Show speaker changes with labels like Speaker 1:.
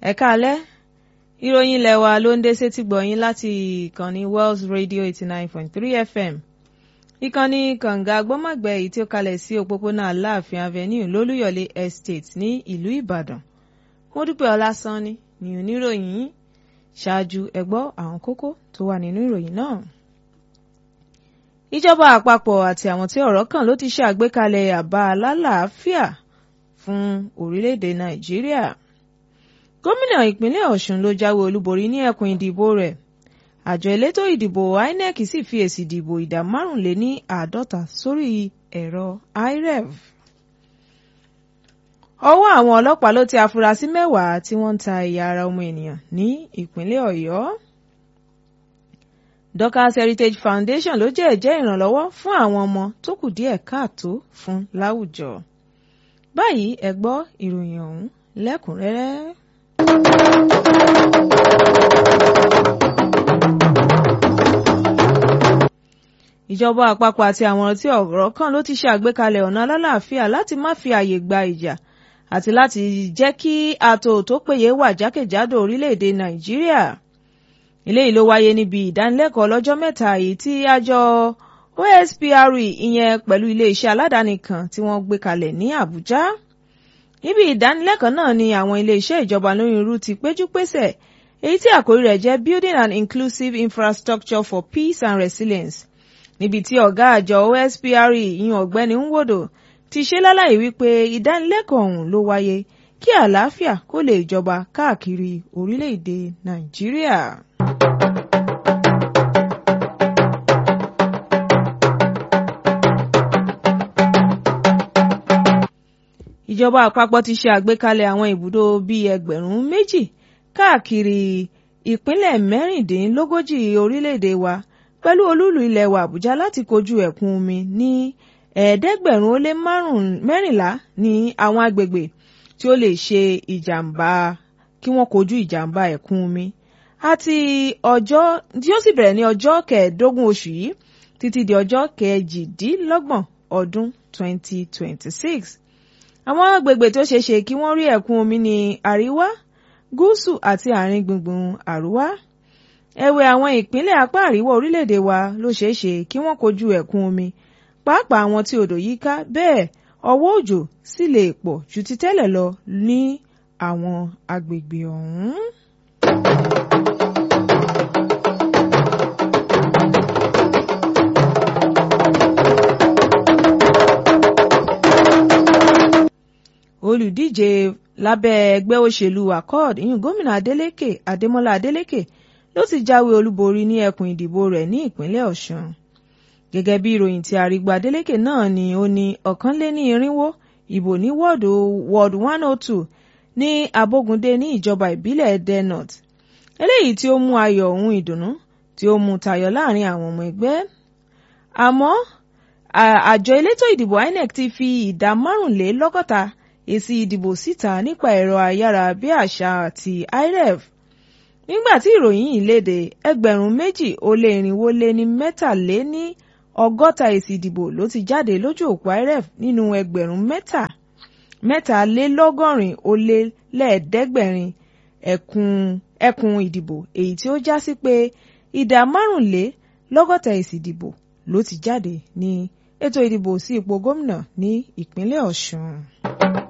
Speaker 1: ẹ káalẹ́ ìròyìn ilẹ̀ wa ló ń dé sétí gbọ̀yìn láti ìkànnì Wells Radio eighty nine point three FM ìkànnì kànga gbọ́mọ̀gbẹ́ èyí tí ó kalẹ̀ sí òpópónà Aláàfin Avenue lólúyọ̀lé Estate ní ìlú Ìbàdàn Mọ́dúpẹ́ Ọlásánní ni oníròyìn yìí ṣáájú ẹ gbọ́ àwọn kókó tó wà nínú ìròyìn náà ìjọba àpapọ̀ àti àwọn tí ọ̀rọ̀ kàn ló ti ṣe àgbékalẹ̀ àbá alálàáfíà fún orílẹ̀-èdè Nàìjíríà gómìnà ìpínlẹ̀ Ọ̀ṣun ló jáwé olúborí ní ẹkùn ìdìbò rẹ̀ àjọ elétò ìdìbò INEC sì fi èsì ìdìbò ìdá márùnléní àádọ́ta sórí ẹ̀rọ IREV ọwọ́ àwọn ọlọ́pàá ló ti afurasí mẹ́wàá tí wọ́n ń ta ẹ̀yà ara ọmọ ènìyàn ní ìpínlẹ̀ Ọ̀yọ́ Dorcas Heritage Foundation ló jẹ́ ẹ̀jẹ́ ìrànlọ́wọ́ fún àwọn ọmọ tó kù díẹ̀ káàtó fún láwùjọ báyìí ẹ gbọ́ ìròyìn ọ̀hún lẹ́kùnrẹ́rẹ́. ìjọba àpapọ̀ àti àwọn tí ọ̀rọ̀ kàn ló ti ṣe àgbékalẹ̀ ọ̀nà alálàáfíà láti má fi àyè gba ìjà àti láti jẹ́ kí ààtò tó péye wà jákèjádò orílẹ̀-èdè Nàìjíríà eléyìí ló wáyé níbi ìdánilẹ́kọ̀ọ́ lọ́jọ́ mẹ́ta èyí tí àjọ OSPRE ìyẹn pẹ̀lú iléeṣẹ́ aládàáni kan tí wọ́n gbé kalẹ̀ ní Àbújá níbi ìdánilẹ́kọ̀ọ́ náà ni àwọn iléeṣẹ́ ìjọba lóyìnrú ti péjú pésẹ̀ èyí tí àkórí rẹ̀ jẹ́ Building an Inclusive Infrastructure for Peace and Resilience níbi tí ọ̀gá àjọ OSPRE ìyẹn ọ̀gbẹ́ni Nwodo ti ṣe lálàyé wípé ìdánilẹ́kọ̀ọ́ ọ̀hún ló wáyé kí àlàáfíà kó lè jọba káàkiri orílẹ̀-èdè Nàìjíríà. ìjọba àpapọ̀ ti ṣe àgbékalẹ̀ àwọn ibùdó bíi ẹgbẹ̀rún méjì káàkiri ìpínlẹ̀ mẹ́rìndínlógójì orílẹ̀-èdè wa pẹ̀lú olúùlú ilẹ̀ wa Àbújá láti kojú ẹ̀kún omi ní ẹ̀ẹ́dẹ́gbẹ̀rún ó lé mẹ́rìnlá ní àwọn agbègbè tí ó lè ṣe ìjàmbá kí wọ́n kojú ìjàmbá ẹ̀kún omi àti ọjọ́ tí ó sì bẹ̀rẹ̀ ní ọjọ́ kẹẹ̀ẹ́dógún oṣù yìí títí di ọjọ́ kẹjìdínlọ́gbọ̀n ọdún 2026 àwọn agbègbè tó ṣeé ṣe kí wọ́n rí ẹ̀kún omi ní àríwá gúúsù àti àárín gbùngbùn àríwá ẹ̀wẹ̀ àwọn ìpínlẹ̀ apá àríwá orílẹ̀-èdè wa ló ṣeé ṣe kí wọ́n kojú ẹ̀kún omi pàápàá àwọn tí odò yí ká bẹ́ẹ̀ ọwọ́ òjò sì lè pọ̀ ju ti tẹ́lẹ̀ lọ ní àwọn agbègbè ọ̀hún. olùdíje lábẹ́ ẹgbẹ́ òṣèlú accord ìyún gómìnà adeleke adémọ́lá adeleke ló ti jáwé olúborí ní ẹkùn ìdìbò rẹ̀ ní ìpínlẹ̀ ọ̀ṣun gẹ́gẹ́ bí ìròyìn tí arígbó adeleke náà ni ó ní ọ̀kánléní irínwó ìbò ní wọ́ọ̀dù ward one oh two ní abógundé ní ìjọba ìbílẹ̀ ẹdẹ north eléyìí tí ó mú ayọ̀ ohun ìdùnnú tí ó mú tayọ láàrin àwọn ọmọ ẹgbẹ́ àmọ́ àjọ elétò ìdìbò inec ti fi ìdá márùnlélọ́gọ́ta èsì ìdìbò síta nípa ẹ̀rọ ayárabíàṣá àti IREV nígbà tí ìròyìn yìí léde ẹgbẹ̀rún méjì ó lé irinwó lé ní mẹ́tàléní ọgọ́ta èsì ìdìbò ló ti jáde lójú òpó IREV nínú ẹgbẹ̀rún mẹ́ta mẹ́tàlélọ́gọ́rin ó lé lẹ́ẹ̀ẹ́dẹ́gbẹ̀rin ẹkùn ẹkùn ìdìbò èyí tí ó já sí pé ìdá márùnlélọ́gọ́ta èsì ìdìbò ló ti jáde ní ètò ìdìbò sí ipò gómìnà ní ìpínlẹ̀ Ọ̀ṣun.